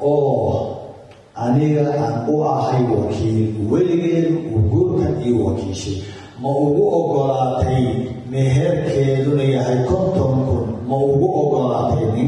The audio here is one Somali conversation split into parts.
oo aniga aan u ahay wakiil weligeed uu guurkan ii wakiishay ma ugu ogolaatay meherkeeduna yahay konton kun ma ugu ogolaatay nin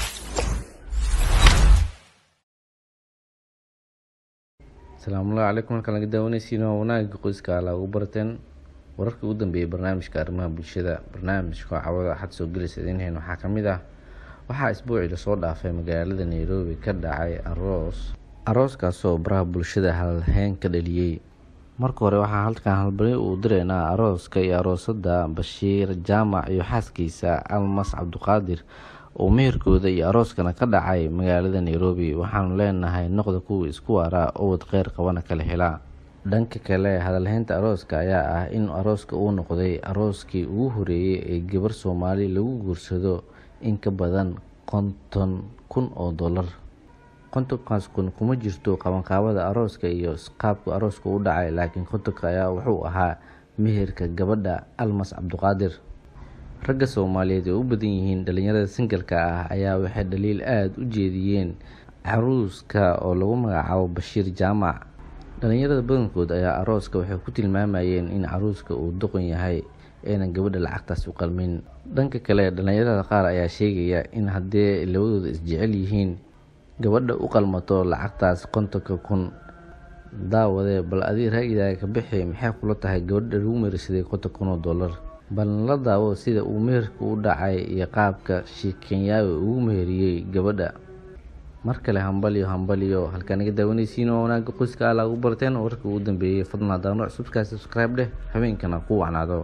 asalaamullahi calaykum halkaan laga daawanaysiin waa wanaagga qoyska ala ugu barteen wararkii ugu dambeeyay barnaamijka arrimaha bulshada barnaamijka cawada xad soo gelaysa idiin waxaa ka mid ah waxaa isbuucii lasoo dhaafay magaalada nairobi ka dhacay aroos arooskaasoo baraha bulshada halheyn ka dhaliyey marka hore waxaa halkan halbari uu direynaa arooska iyo aroosada bashiir jaamac iyo xaaskiisa almas cabduqaadir oo meherkooda iyo arooskana ka dhacay magaalada nairobi waxaanu leenahay noqda kuwa isku waara owad kheyr qabana kala helaa dhanka kale hadalheynta arooska ayaa ah in arooska uu noqday arooskii ugu horeeyey ee gabar soomaali lagu guursado in ka badan konton kun oo dollar kontonkaas kun kuma jirto qabanqaabada arooska iyo qaabka arooska u dhacay laakiin kontonka ayaa wuxuu ahaa meherka gabadha almas cabduqaadir ragga soomaaliyeed ee u badan yihiin dhalinyarada singalka ah ayaa waxay dhaliil aada u jeediyeen caruuska oo lagu magacaabo bashiir jaamac dhalinyarada badankood ayaa arooska waxay ku tilmaamayeen in caruuska uu doqon yahay aynan gabadha lacagtaas u qalmin dhanka kale dhalinyarada qaar ayaa sheegaya in haddii labadooda isjecel yihiin gabadha u qalmato lacagtaas kontonka kun daawadee bal adii raagidaaga ka bixi maxay kula tahay gabadha lagu meersaday konton kun oo dollar balna la daawo sida uu meherka u dhacay iyo qaabka shiikenyaawe ugu meheriyey gabadha mar kale hambaliyo hambaliyo halkaa naga daawanaysiin oo wanaagga qoyska ala ugu barteen wararka ugu dambeeyey fadlan haddana nooc subskaa subscribe dheh habeenkana ku wacnaado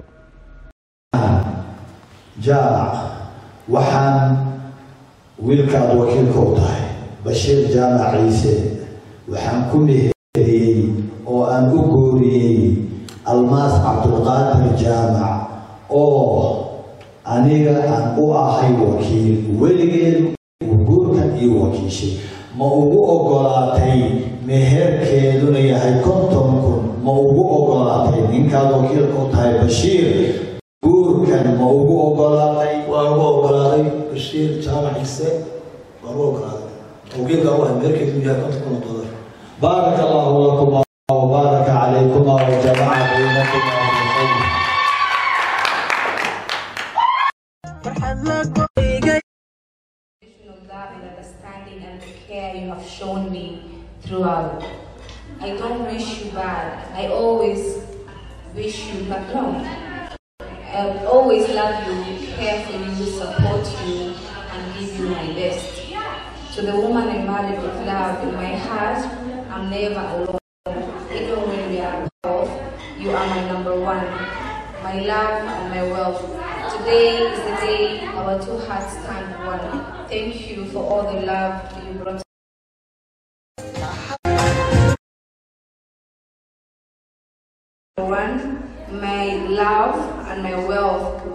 jaamac waxaan wiilkaad wakiilka u tahay bashiir jaamac ciise waxaan ku meheriyey oo aan u gooriyey almaas cabdulqaadir jaamac oo aniga aan u ahay wakiil weligeed uu guurkan ii wakiishay ma ugu ogolaatay meherkeeduna yahay konton kun ma ugu ogolaatay ninkaad wakiilka u tahay bashiir guurkan ma ugu ogolaatay waan ugu ogolaaday bashiir jaamac ciise waan ugu ogolaaday wakiilka u ahay meherkeedu yahay konton kun oo dollar baaraka allahu lakuma wabaaraka calaykumaa wajamaca baynakuma bilkhayr of love and understanding and the care you have shown me throughout. I don't wish you bad. I always wish you but no. I always love you, care for you, support you, and give you my best. To the woman I married with love in my heart, I'm never alone. Even when we are apart, you are my number one, my love and my wealth. Today is the day our two hearts stand one. Thank you for all the love you brought. One, my love and my wealth.